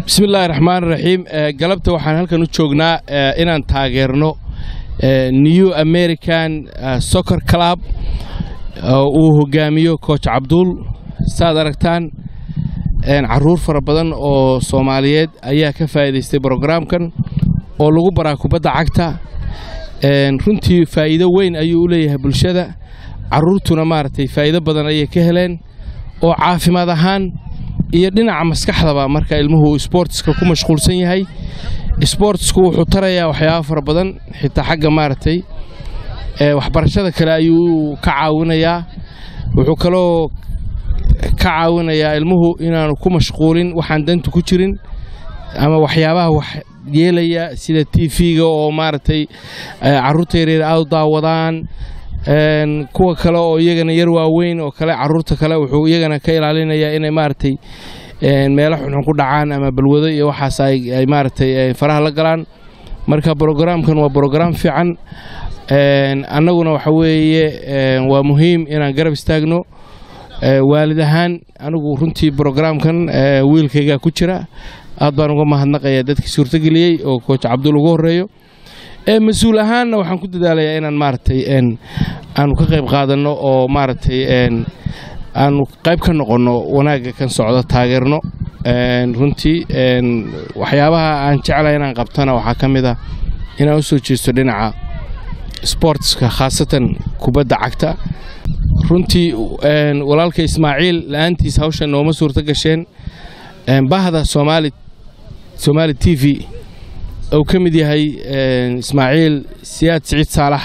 bismillaahi raxmaan raxiim galabta waxaan halkan u joognaa inaan taageerno new american soccer club uu hogaamiyo coach cabduul saaad aragtaan caruur fara badan oo soomaaliyeed ayaa ka faa'iidaystay brogaraamkan oo lagu baraa kubadda cagta runtii faa'iido weyn ayuu u leeyahay bulshada caruurtuna maaragtay faa'iido badan ayay ka heleen oo caafimaad ahaan iyo dhinaca maskaxdaba marka ilmuhu sboortiska ku mashquulsan yahay sboortisku wuxuu tarayaa waxyaaba fara badan xitaa xagga maaragtay waxbarashada kale ayuu ka caawinayaa wuxuu kaloo ka caawinayaa ilmuhu inaanu ku mashquulin waxaan danta ku jirin ama waxyaabaha wax yeelaya sida t v-ga oo maaragtay caruurta yaryar aad u daawadaan kuwa kale oo iyagana yar waaweyn oo kale caruurta kale wuxuu iyagana ka ilaalinayaa inay maaragtay meelo xunxun ku dhacaan ama balwado iyo waxaas ay maaragtay faraha la galaan marka brogaraamkan waa brograam fiican annaguna waxa weeye waa muhiim inaan garab istaagno waalid ahaan anigu runtii brogaraamkan wiilkaygaa ku jira aad baan uga mahadnaqayaa dadkii suurtogeliyey oo coach cabduul ugu horreeyo mas-uul ahaanna waxaan ku dadaalayaa inaan maaragtay aanu ka qayb qaadanno oo maaragtay aanu qayb ka noqonno wanaagga kan socdo taageerno runtii waxyaabaha aan jeclahay inaan qabtana waxaa ka mid ah inaan u soo jeesto dhinaca sboortska khaasatan kubadda cagta runtii walaalka ismaaciil la-aantiis hawshan nooma suurto gasheen bahda soomaali soomaali t v uu ka mid yahay ismaaciil siyaad siciid saalax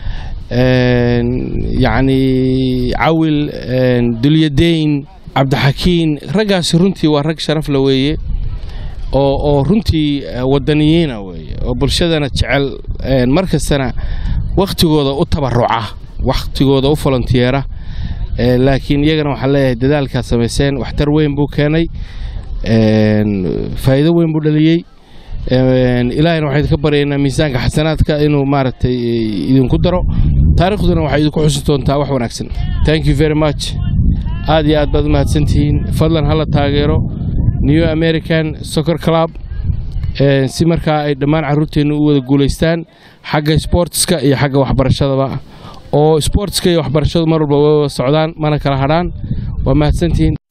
yacni cawil dulyadeyn cabdixakiin raggaasi runtii waa rag sharaf la weeye oo oo runtii wadaniyiina weeye oo bulshadana jecel mar kastana wakhtigooda u tabaruca wakhtigooda u volontiyeera laakiin iyagana waxaan leeyahay dadaalkaad samayseen waxtar weyn buu keenay faa'iido weyn buu dhaliyey ilaahayna waxaan idinka baryaynaa miisaanka xasanaadka inuu maaragtay idinku daro taarikhduna waxay idinku xusi doontaa wax wanaagsan thank you very much aad iyo aad baad u mahadsantihiin fadlan hala taageero new american soccer club si markaa ay dhammaan carruurteennu u wada guulaystaan xagga sboortiska iyo xagga waxbarashadaba oo sboortiska iyo waxbarashadu mar walba way wada socdaan mana kala hadhaan waa mahadsantihiin